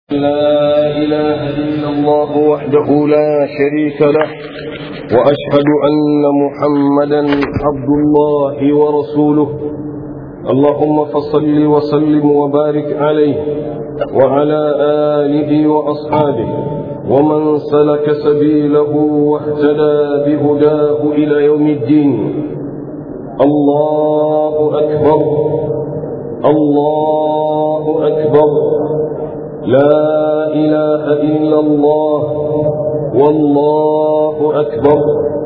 لا إله إلا الله وحده لا شريك له وأشهد أن محمدا عبد الله ورسوله اللهم فصل وسلم وبارك عليه وعلى آله وأصحابه ومن سلك سبيله واهتدى بهداه إلى يوم الدين الله أكبر الله أكبر لا إله إلا الله والله أكبر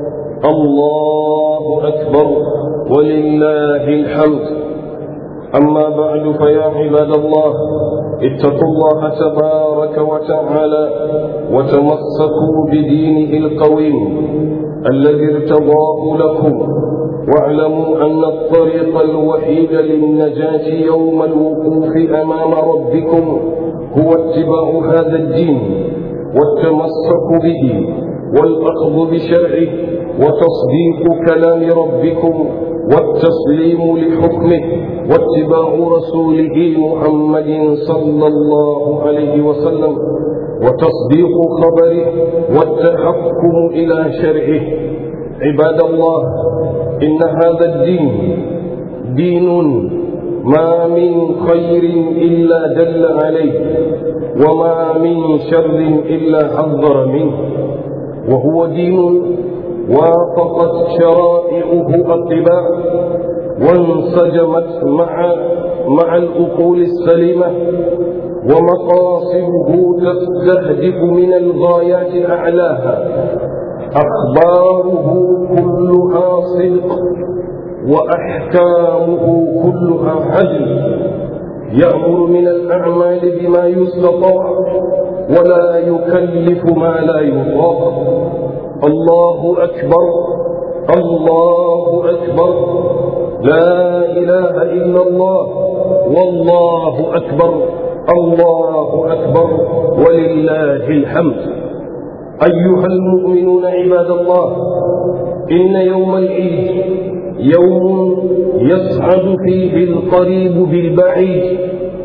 الله أكبر ولله الحمد أما بعد فيا عباد الله اتقوا الله تبارك وتعالى وتمسكوا بدينه القويم الذي ارتضاه لكم واعلموا أن الطريق الوحيد للنجاة يوم الوقوف أمام ربكم هو اتباع هذا الدين والتمسك به والأخذ بشرعه وتصديق كلام ربكم والتسليم لحكمه واتباع رسوله محمد صلى الله عليه وسلم وتصديق خبره والتحكم إلى شرعه عباد الله إن هذا الدين دين ما من خير إلا دل عليه وما من شر إلا حذر منه وهو دين وافقت شرائعه الطباع وانسجمت مع مع الأقول السليمة ومقاصده تستهدف من الغايات أعلاها أخباره كلها صدق وأحكامه كلها عدل يأمر من الأعمال بما يستطاع ولا يكلف ما لا يطاق الله أكبر الله أكبر لا إله إلا الله والله أكبر الله أكبر ولله الحمد أيها المؤمنون عباد الله إن يوم العيد يوم يسعد فيه القريب بالبعيد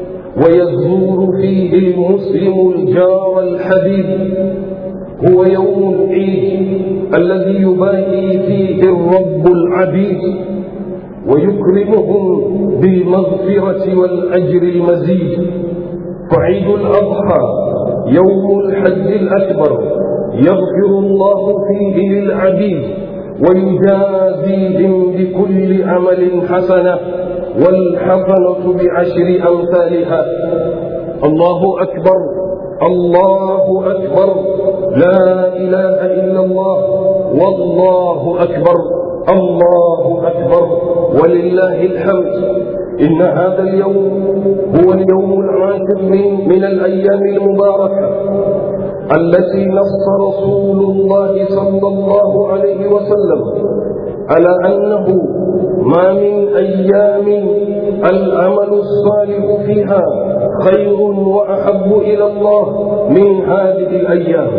ويزور فيه المسلم الجار الحبيب هو يوم العيد الذي يباهي فيه الرب العبيد ويكرمهم بالمغفرة والأجر المزيد فعيد الأضحى يوم الحج الأكبر يغفر الله فيه للعبيد ويجازيهم بكل عمل حسنة والحسنة بعشر أمثالها الله أكبر الله أكبر لا إله إلا الله والله أكبر الله أكبر ولله الحمد إن هذا اليوم هو اليوم العاشر من, من الأيام المباركة التي نص رسول الله صلى الله عليه وسلم على أنه ما من أيام العمل الصالح فيها خير وأحب إلى الله من هذه الأيام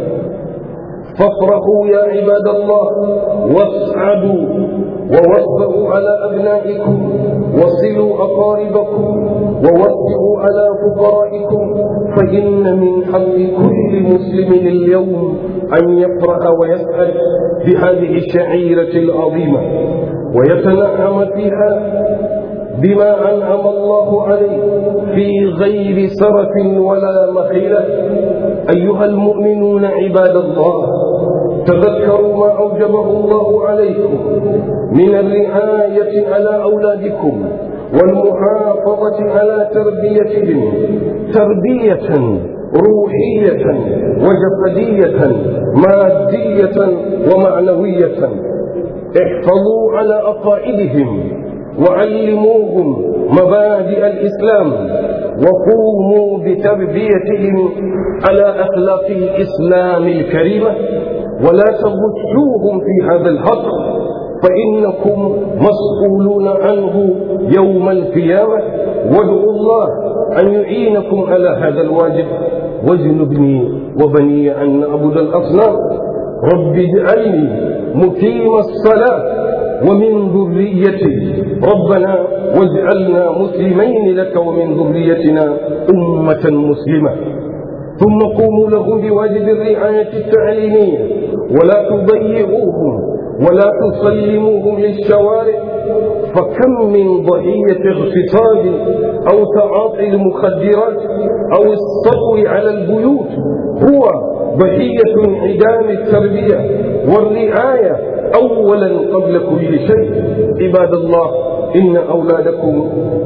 فافرحوا يا عباد الله واسعدوا ووفقوا على أبنائكم وصلوا أقاربكم ووسعوا على فقرائكم فإن من حق كل مسلم اليوم أن يفرح ويسعد بهذه الشعيرة العظيمة ويتنعم فيها بما أنعم الله عليه في غير سرف ولا مخيلة أيها المؤمنون عباد الله تذكروا ما أوجبه الله عليكم من الرعاية على أولادكم والمحافظة على تربيتهم تربية روحية وجسدية مادية ومعنوية احفظوا على أقائدهم وعلموهم مبادئ الإسلام وقوموا بتربيتهم على أخلاق الإسلام الكريمة ولا تغشوهم في هذا الحق فإنكم مسؤولون عنه يوم القيامة وادعوا الله أن يعينكم على هذا الواجب واجنبني وبني أن نعبد الأصنام رب اجعلني مقيم الصلاة ومن ذريتي ربنا واجعلنا مسلمين لك ومن ذريتنا أمة مسلمة ثم قوموا لهم بواجب الرعاية التعليمية ولا تضيعوهم ولا تسلموهم للشوارع فكم من ضحية اغتصاب أو تعاطي المخدرات أو السطو على البيوت هو ضحية انعدام التربية والرعاية أولا قبل كل شيء عباد الله إن أولادكم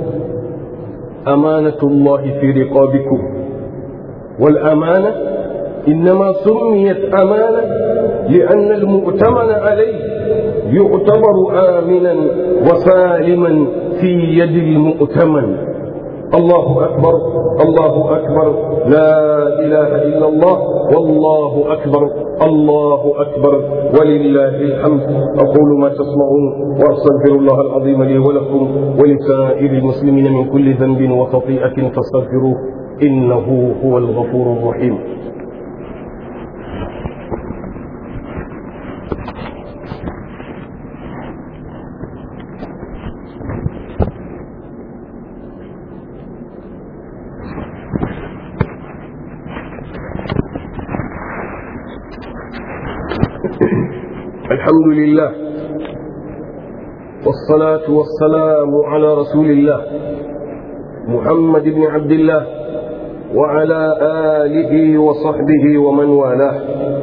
أمانة الله في رقابكم والأمانة إنما سميت أمانة لأن المؤتمن عليه يعتبر آمنا وسالما في يد المؤتمن الله أكبر الله أكبر لا إله إلا الله والله أكبر الله أكبر ولله الحمد أقول ما تسمعون وأستغفر الله العظيم لي ولكم ولسائر المسلمين من كل ذنب وخطيئة فاستغفروه إنه هو الغفور الرحيم الحمد لله والصلاة والسلام على رسول الله محمد بن عبد الله وعلى آله وصحبه ومن والاه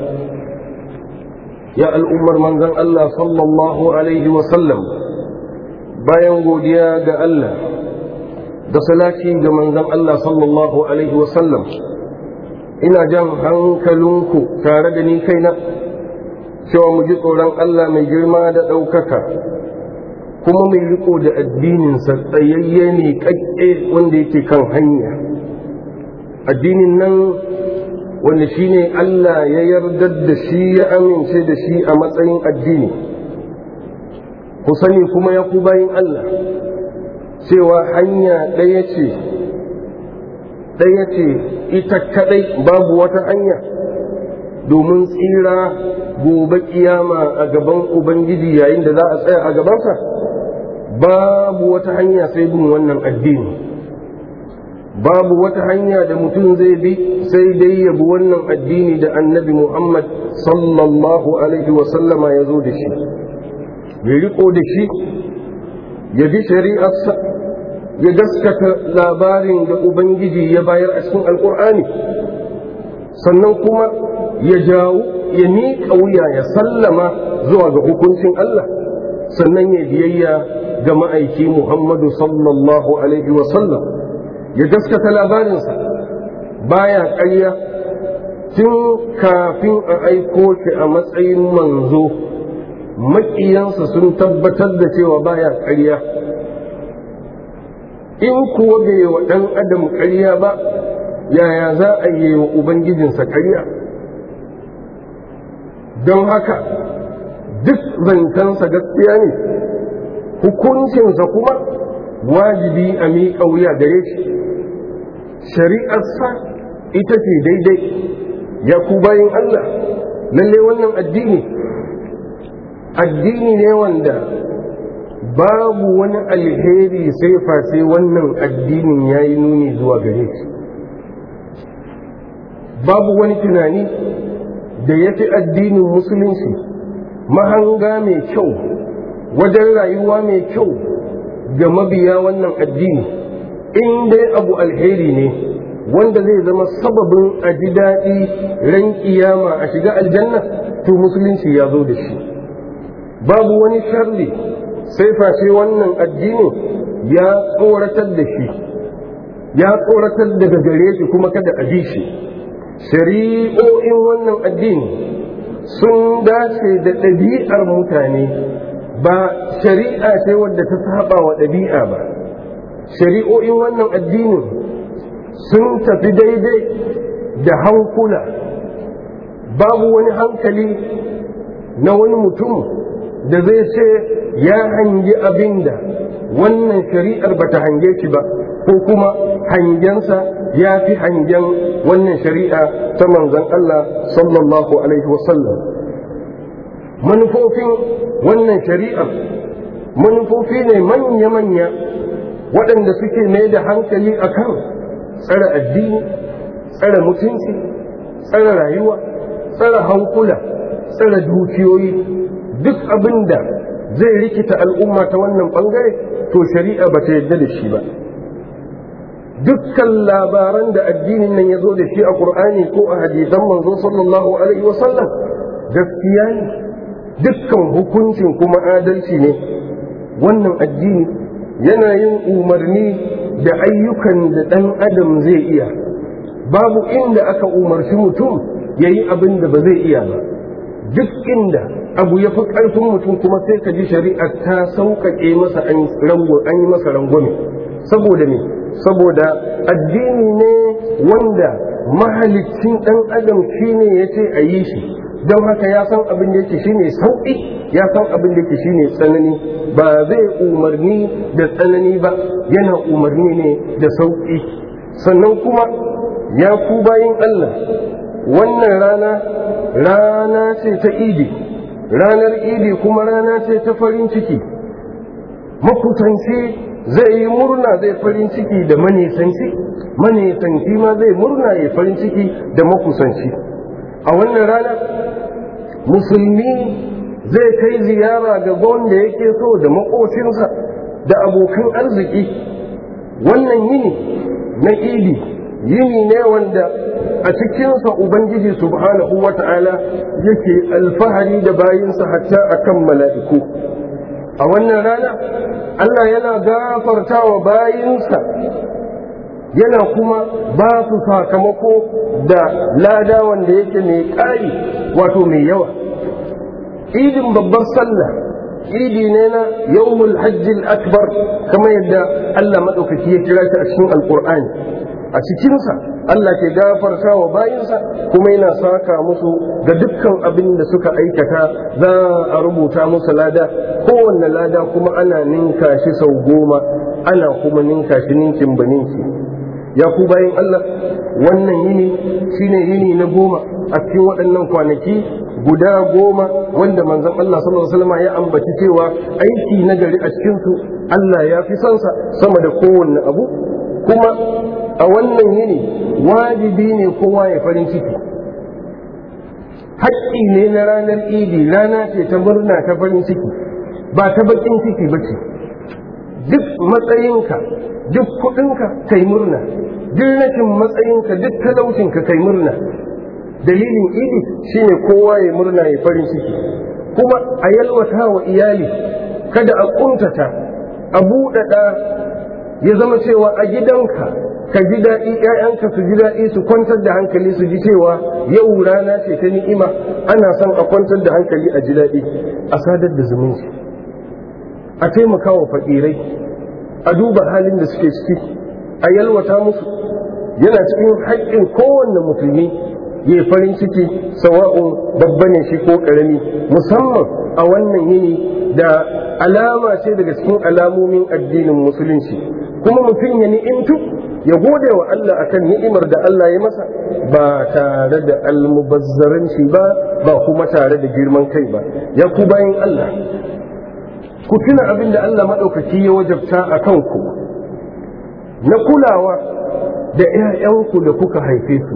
يا الأمر من ذن الله صلى الله عليه وسلم bayan godiya ga Allah da salati ga manzon Allah sallallahu alaihi wasallam ina jan hankalinku tare da ni kaina cewa mu ji tsoron Allah mai girma da ɗaukaka kuma mai riko da addininsa tsayayye ne ƙaƙƙe wanda yake kan hanya addinin nan wanda shi ne Allah ya yarda da shi ya amince da shi a matsayin addini ku sani kuma ya ku bayin Allah cewa hanya ɗaya ce ɗaya ce ita kaɗai babu wata hanya domin tsira gobe kiyama a gaban Ubangiji yayin da za a tsaya a gabansa babu wata hanya sai bin wannan addini babu wata hanya da mutum zai bi sai dai ya bi wannan addini da annabi Muhammad sallallahu alaihi wasallama ya zo da shi ya riko da shi ya bi shari'arsa ya gaskata labarin da Ubangiji ya bayar a cikin alkur'ani sannan kuma ya jawo ya miƙa wuya ya sallama zuwa ga hukuncin Allah sannan ya biyayya ga ma'aiki Muhammadu sallallahu alaihi sallam ya gaskata labarinsa baya ƙarya tun kafin a aiko shi a matsayin manzo maƙiyansa sun tabbatar da cewa baya ƙarya in kuwa bai wa ɗan adam ƙarya ba yaya za a yi wa ubangijinsa ƙarya don haka duk zancensa gaskiya ne hukuncinsa kuma wajibi a miƙa wuya gare shi shari'arsa ita ce daidai ya ku bayin Allah lalle wannan addini addini ne wanda babu wani alheri sai face wannan addinin ya yi nuni zuwa gare shi babu wani tunani da ya fi addinin musulunci mahanga mai kyau wajen rayuwa mai kyau ga mabiya wannan addini in dai abu alheri ne wanda zai zama sababin a ji daɗi ran kiyama a shiga aljanna to musulunci ya zo da shi babu wani sharri sai face wannan addini ya tsoratar da shi ya tsoratar daga gare shi kuma kada a bi shi shari'o'in wannan addini sun dace da ɗabi'ar mutane ba shari'a ce wadda ta saba wa ɗabi'a ba shari'o'in wannan addinin sun tafi daidai da hankula babu wani hankali na wani mutum da zai ce ya hangi abin da wannan shari'ar ba ta hange shi ba ko kuma hangensa ya fi hangen wannan shari'a ta manzon Allah sallallahu alaihi wasallam manufofin wannan shari'ar manufofi ne manya-manya waɗanda suke mai da hankali akan tsare addini tsare mutunci tsare rayuwa tsare hankula tsare dukiyoyi duk abin da zai rikita al'umma ta wannan bangare to shari'a ba ta yadda da shi ba dukkan labaran da addinin nan ya zo da shi a ƙur'ani ko a hadisan manzo sallallahu alaihi wasallam gaskiya ne dukkan hukuncin kuma adalci ne wannan addini yana yin umarni da ayyukan da ɗan adam zai iya babu inda aka umarci mutum ya yi abin da ba zai iya ba duk inda abu ya fi ƙarfin mutum kuma sai ka ji shari'a ta sauƙaƙe masa an yi masa rangwame saboda me saboda addini ne wanda mahalicin ɗan adam shine ya ce a yi shi don haka ya san abin da yake shine sauƙi ya san abin da yake shine tsanani ba zai umarni da tsanani ba yana umarni ne da sauƙi sannan kuma ya ku bayin Allah wannan rana rana ce ta idi ranar idi kuma rana ce ta farin ciki makusanci zai yi murna zai farin ciki da manisanci manisanci ma zai murna ya farin ciki da makusanci a wannan rana musulmi zai kai ziyara ga wanda yake so da makocinsa da abokan arziki wannan yini na idi yini ne wanda a cikinsa ubangiji subhanahu wa ta'ala yake alfahari da bayinsa hatta akan mala'iku a wannan rana Allah yana gafarta wa bayinsa yana kuma ba su sakamako da lada wanda yake mai ƙari wato mai yawa idin babbar sallah idi ne na yawmul hajjil akbar kamar yadda Allah maɗaukaki ya kira shi a cikin alƙur'ani a cikinsa Allah ke gafarta wa bayinsa kuma yana saka musu ga dukkan abin da suka aikata za a rubuta musu lada kowanne lada kuma ana ninka shi sau goma ana kuma ninka shi ninkin ba ninki ya ku bayan Allah wannan yini shine yini na goma a cikin waɗannan kwanaki guda goma wanda manzon Allah sallallahu alaihi wasallam ya ambaci cewa aiki na gari a cikin su Allah ya fi son sa sama da kowanne abu kuma a wannan yini wajibi ne kowa ya farin ciki haƙƙi ne na ranar idi rana ce ta murna ta farin ciki ba ta baƙin ciki ba ce duk matsayinka duk kuɗinka kai murna duk rashin matsayinka duk talaucinka kai murna dalilin idi shine kowa ya murna ya farin ciki kuma a yalwata wa iyali kada a ƙuntata a buɗaɗa ya zama cewa a gidanka ka ji daɗi ‘ya'yanka su ji daɗi su kwantar da hankali su ji cewa yau rana ce ta ni'ima ana son a kwantar da hankali a ji daɗi a sadar da zumunci a taimaka wa faƙirai a duba halin da suke ciki a yalwata musu yana cikin haƙƙin kowanne musulmi ya farin ciki sawa'un babba ne shi ko ƙarami musamman a wannan yini da alama ce daga cikin alamomin addinin musulunci kuma mutum ya ni'imtu ya gode wa Allah akan ni'imar da Allah ya masa ba tare da almubazzaranci ba ba kuma tare da girman kai ba ya ku bayan Allah ku tuna abin da Allah maɗaukaki ya wajabta a kanku na kulawa da ‘ya'yanku da kuka haife su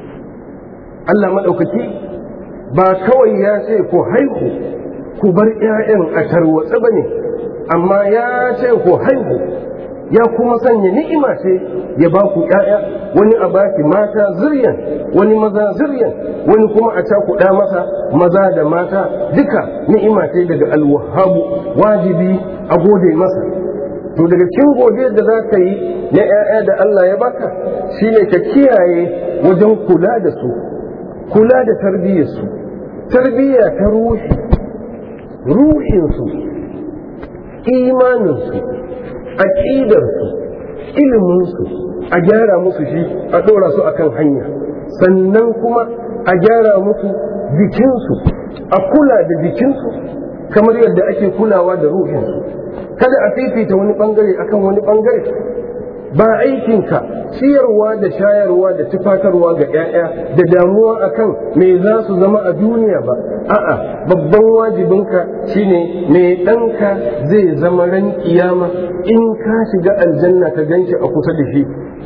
Allah maɗaukaki ba kawai ya ce ku haihu ku bar ‘ya'yan a tarwatsa ba ne amma ya ce ku haihu ya kuma sanya ni'ima ce ya ba ku ‘ya'ya wani a baki mata ziryan wani maza ziryan wani kuma a cakuɗa masa maza da mata duka ni'ima ce daga alwahabu wajibi a gode masa to daga cikin godiyar da za ka yi na ‘ya'ya da Allah ya baka shine ka kiyaye wajen kula da su kula da tarbiyyarsu tarbiyya ta ruhi ruhinsu imaninsu aƙidarsu iliminsu a gyara musu shi a ɗora su akan hanya sannan kuma a gyara musu jikinsu a kula da jikinsu kamar yadda ake kulawa da ruhinsu kada a fifita wani ɓangare akan wani ɓangare ba aikinka ciyarwa da shayarwa da tufatarwa ga 'ya'ya da damuwa akan me za su zama a duniya ba a'a babban wajibinka shine me ɗanka zai zama ran kiyama in ka shiga aljanna ka ganshi a kusa da shi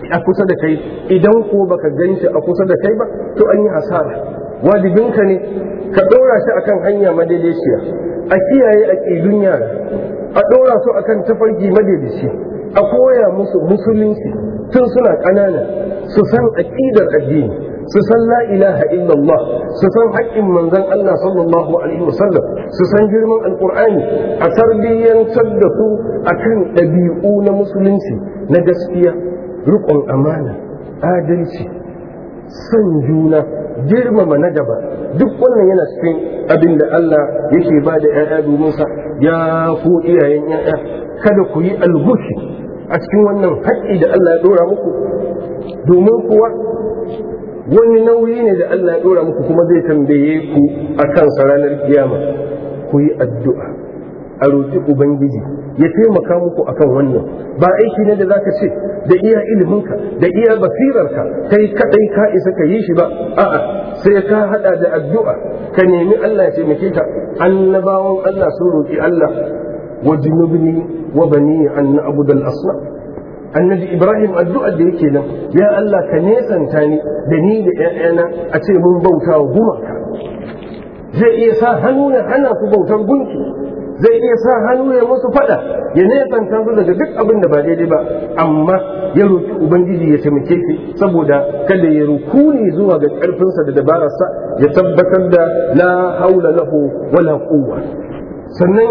a kusa da kai idan ko baka ganshi a kusa da kai ba to an yi hasara wajibinka ne ka ɗora shi akan hanya madaidaiciya a kiyaye aƙidun yara a ɗora su akan tafarki madaidaici a koya musu musulunci tun suna ƙanana su san aƙidar addini su san la ilaha illallah su san haƙƙin manzon Allah sallallahu alaihi wasallam su san girman alqur'ani a tarbiyyantar da su akan ɗabi'u na musulunci na gaskiya riƙon amana adalci san juna girmama na gaba duk wannan yana cikin abin da Allah yake ba da ‘ya'ya domin sa ya ku iyayen ‘ya'ya kada ku yi algushi a cikin wannan haƙƙi da Allah ya ɗora muku domin kuwa wani nauyi ne da Allah ya ɗora muku kuma zai tambaye ku a kan ranar kiyama ku yi addu'a a roƙi Ubangiji ya taimaka muku akan wannan ba aiki ne da zaka ce da iya iliminka da iya basirarka kai kadai ka isa ka yi shi ba a'a sai ka hada da addu'a ka nemi Allah ya taimake ka annabawan Allah sun roƙi Allah wa junubni wa bani an na'budal asnam annabi ibrahim addu'ar da yake nan ya Allah ka nesanta ni da ni da ƴaƴana a ce mun bauta wa gumaka zai iya sa hannu ya hana su bautar gunki zai iya sa hannu ya musu fada ya nesanta su daga duk abin da ba daidai ba amma ya roki ubangiji ya taimake shi saboda kada ya rukuni zuwa ga karfinsa da dabararsa ya tabbatar da la haula lahu wala quwwa sannan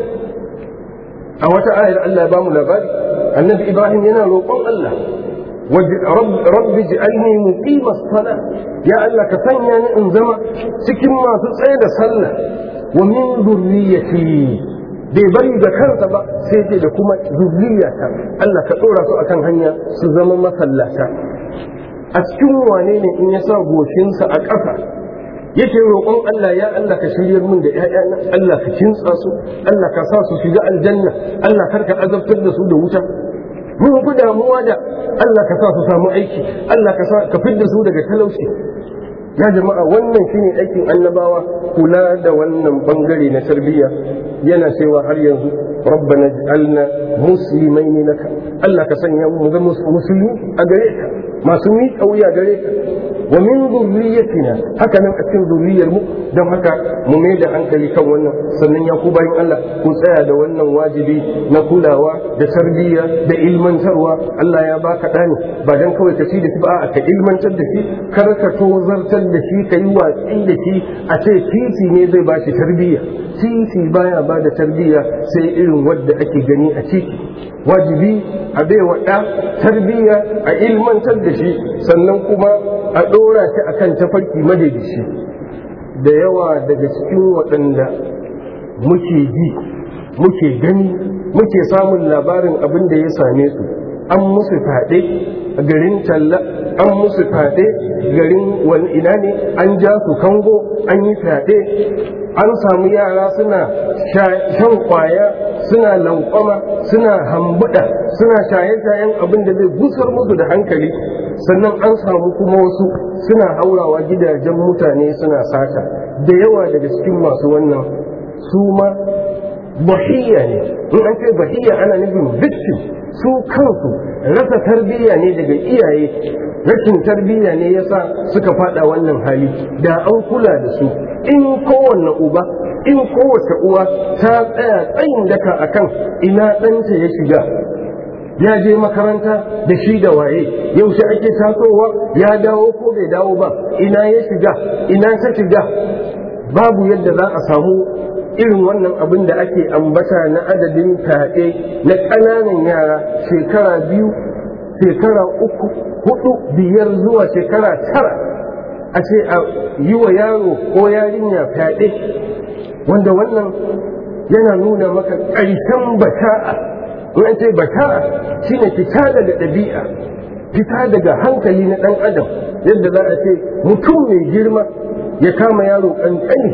a wata ayar Allah ya bamu labari annabi Ibrahim yana roƙon Allah rabbi ji'alni muqima as-sala ya Allah ka sanya ni in zama cikin masu tsaye da sallah wa min dhurriyyati bai bari da kansa ba sai ce da kuma zurriyata Allah ka dora su akan hanya su zama masallata a cikin wane ne in ya sa goshinsa a ƙasa yake roƙon Allah ya Allah ka shiryar min da ƴaƴana Allah ka kintsa su Allah ka sa su shiga aljanna Allah kar ka azabtar da su da wuta mun fi damuwa da Allah ka sa su samu aiki Allah ka sa ka fidda su daga talauci ya jama'a wannan shine aikin annabawa kula da wannan bangare na tarbiyya yana cewa har yanzu rabbana ij'alna muslimaini laka Allah ka sanya mu zama musulmi a gare ka masu miƙa wuya gare ka wa min zurriyatina haka nan a cikin zurriyar mu don haka mu mai da hankali kan wannan sannan ya ku bayan Allah ku tsaya da wannan wajibi na kulawa da tarbiyya da ilmantarwa Allah ya baka ɗani ba dan kawai ka ci da shi ba a ka ilmantar da shi kar ka tozartar da shi ka yi watsi da shi a ce titi ne zai ba shi tarbiyya titi baya ba da tarbiyya sai irin wadda ake gani a titi wajibi a baiwa ɗa tarbiyya a ilmantar da shi sannan kuma a ɗora shi a kan tafarki madadishi da yawa daga cikin waɗanda muke ji muke gani muke samun labarin abin da ya same su an musu faɗe a garin talla an musu faɗe garin wani ina ne an ja su kango an yi faɗe an samu yara suna shan kwaya suna lankwama suna hambuda suna shaye-shayen abin da zai busar musu da hankali sannan an samu kuma wasu suna haurawa gidajen mutane suna sata da yawa daga cikin masu wannan su ma bahiyya ne in an ce bahiyya ana nufin victim su kansu rasa tarbiyya ne daga iyaye rashin tarbiyya ne yasa suka fada wannan hali da an kula da su in kowanne uba in kowace uwa ta tsaya tsayin daka akan ina ɗanta ya shiga ya je makaranta da shi da waye yaushe ake tasowa ya dawo ko bai dawo ba ina ya shiga ina ta shiga babu yadda za a samu irin wannan abin da ake ambata na adadin fyaɗe na ƙananan yara shekara biyu shekara uku hudu biyar zuwa shekara tara a ce a yi wa yaro ko yarinya fyaɗe wanda wannan yana nuna maka ƙarshen bata'a in an ce bata'a shine fita daga ɗabi'a fita daga hankali na ɗan adam yadda za a ce mutum mai girma ya kama yaro ƙanƙani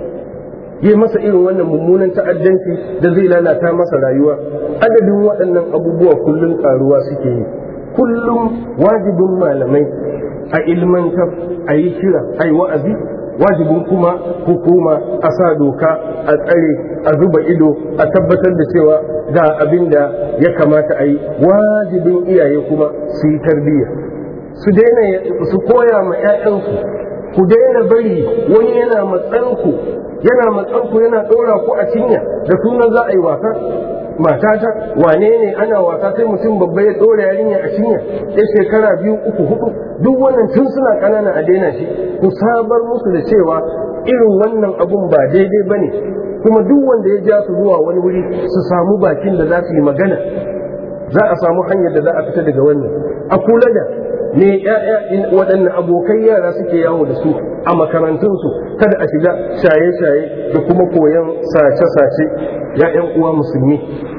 yi masa irin wannan mummunan ta'addanci da zai lalata masa rayuwa adadin waɗannan abubuwa kullum ƙaruwa suke yi kullum wajibin malamai a ilmantar a yi kira a yi wa'azi wajibin kuma hukuma a sa doka a tsare a zuba ido a tabbatar da cewa ga abin da ya kamata a yi wajibin iyaye kuma su yi tarbiyya su daina su koya ma 'ya'yansu ku daina bari wani yana matsanku yana matsanku yana ɗora ku a cinya da sunan za a yi wasa matata wane ne ana wasa sai mutum babba ya ɗora yarinya a cinya ya shekara biyu uku hudu duk wannan tun suna ƙanana a daina shi ku sabar musu da cewa irin wannan abun ba daidai ba ne kuma duk wanda ya ja su zuwa wani wuri su samu bakin da za su yi magana za a samu hanyar da za a fita daga wannan a kula da ne waɗanne abokai yara suke yawo da su a makarantunsu kada a shiga shaye-shaye da kuma koyon sace-sace ya'yan uwa musulmi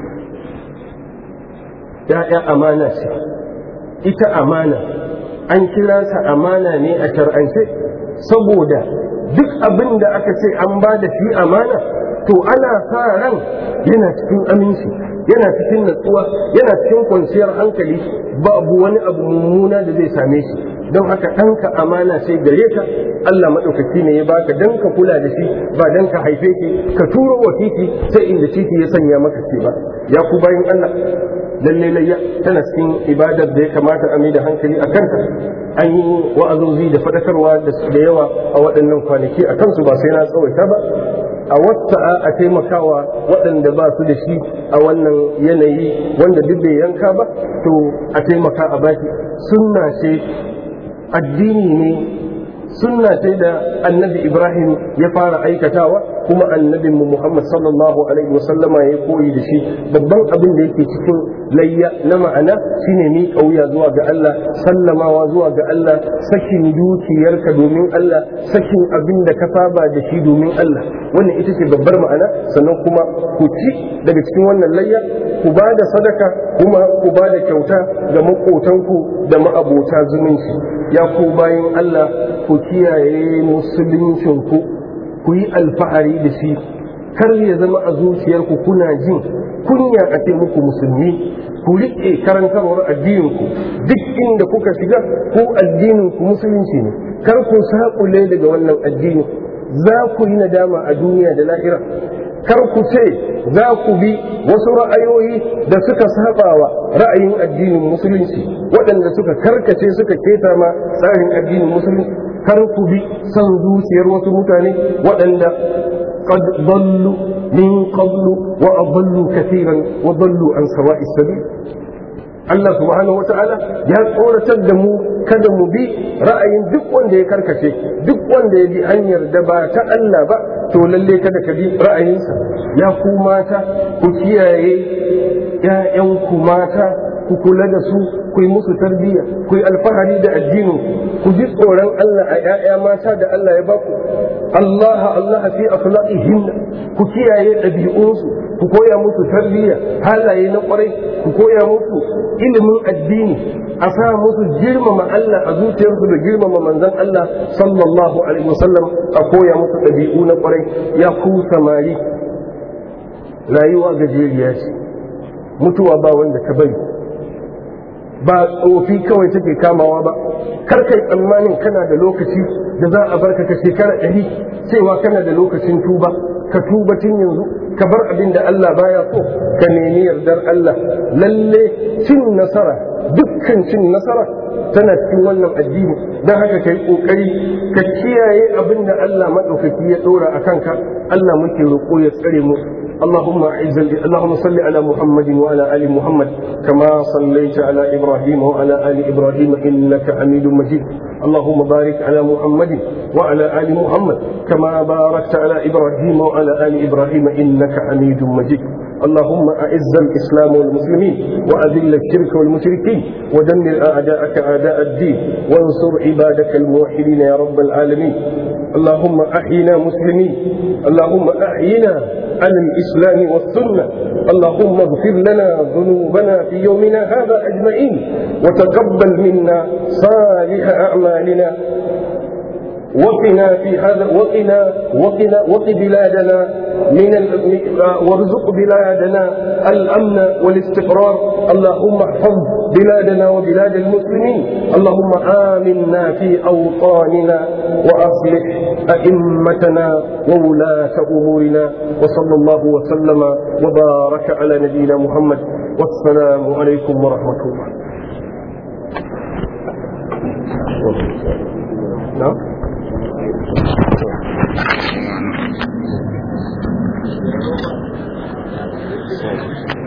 ya'ya amana ce ita amana an kira ta amana ne a shar'ance saboda duk abin da aka ce an ba da shi amana to ana sa ran yana cikin aminci yana cikin natsuwa yana cikin kwanciyar hankali babu wani abu mummuna da zai same shi don haka ɗanka amana sai gare ka Allah maɗaukaki ne ya baka dan ka kula da shi ba dan ka haife ki ka turo wa titi sai inda titi ya sanya maka ce ba ya ku bayan Allah lalle layya tana cikin ibadar da ya kamata a da hankali a kanta an yi wa'azozi da faɗakarwa da yawa a waɗannan kwanaki a kansu ba sai na tsawaita ba a wata a taimakawa waɗanda ba su da shi a wannan yanayi wanda duk bai yanka ba to a taimaka a baki sunna ce addini ne sunna ce da annabi ibrahim ya fara aikatawa kuma annabin mu muhammad sallallahu alaihi wasallama ya koyi da shi babban abin da yake cikin layya na ma'ana shine mi kauya zuwa ga Allah sallamawa zuwa ga Allah sakin dukiyarka domin Allah sakin abin da ka saba da shi domin Allah wannan ita ce babbar ma'ana sannan kuma ku ci daga cikin wannan layya ku ba da sadaka kuma ku ba da kyauta ga maƙotanku da ma'abota zumunci ya ku bayan Allah ku kiyaye musuluncinku ku yi alfahari da shi kar ya zama a zuciyarku kuna jin kunya a ce muku musulmi ku riƙe karantarwar addininku duk inda kuka shiga ko addininku musulunci ne kar ku saƙule daga wannan addini za ku yi nadama a duniya da lahira kar ku ce za ku bi wasu ra'ayoyi da suka sabawa ra'ayin addinin musulunci waɗanda suka karkace suka keta ma tsarin addinin musulunci kar ku bi son zuciyar wasu mutane waɗanda قد ضلوا من قبل وأضلوا كثيرا وضلوا عن سواء السبيل Allah subhanahu wata'ala ya tsoratar da mu kada mu bi ra'ayin duk wanda ya karkace duk wanda ya bi hanyar da ba ta Allah ba to lalle kada ka bi ra'ayinsa ya ku mata ku kiyaye ‘ya'yanku mata ku kula da su ku yi musu tarbiyya ku yi alfahari da addinin ku ji tsoron Allah a ‘ya'ya mata da Allah ya baku Allah Allah fi akhlaqihim ku kiyaye ɗabi'unsu ku koya musu tarbiyya halaye na kwarai ku koya musu ilimin addini a sa musu girmama Allah a zuciyarsu da girmama manzon Allah sallallahu alaihi wasallam a koya musu ɗabi'u na kwarai ya ku samari rayuwa gajeriya ce mutuwa ba wanda ka bari ba tsofi kawai take kamawa ba kar kai tsammanin kana da lokaci da za a barka ka shekara ɗari cewa kana da lokacin tuba ka tuba tun yanzu ka bar abin da Allah baya so ka nemi yardar Allah lalle cin nasara dukkan cin nasara tana cikin wannan addini don haka kai kokari ka kiyaye abin da Allah maɗaukaki ya ɗora a kanka Allah muke roƙo ya tsare mu اللهم اعز اللهم صل على محمد وعلى ال محمد كما صليت على ابراهيم وعلى ال ابراهيم انك حميد مجيد اللهم بارك على محمد وعلى ال محمد كما باركت على ابراهيم وعلى ال ابراهيم انك حميد مجيد اللهم أعز الإسلام والمسلمين وأذل الشرك والمشركين ودمر أعداءك أعداء الدين وانصر عبادك الموحدين يا رب العالمين اللهم أحينا مسلمين اللهم أحينا على الإسلام والسنة اللهم اغفر لنا ذنوبنا في يومنا هذا أجمعين وتقبل منا صالح أعمالنا وقنا في هذا وقنا وقنا وق بلادنا من وارزق بلادنا الامن والاستقرار اللهم احفظ بلادنا وبلاد المسلمين اللهم امنا في اوطاننا واصلح ائمتنا وولاه امورنا وصلى الله وسلم وبارك على نبينا محمد والسلام عليكم ورحمه الله نعم Thank you.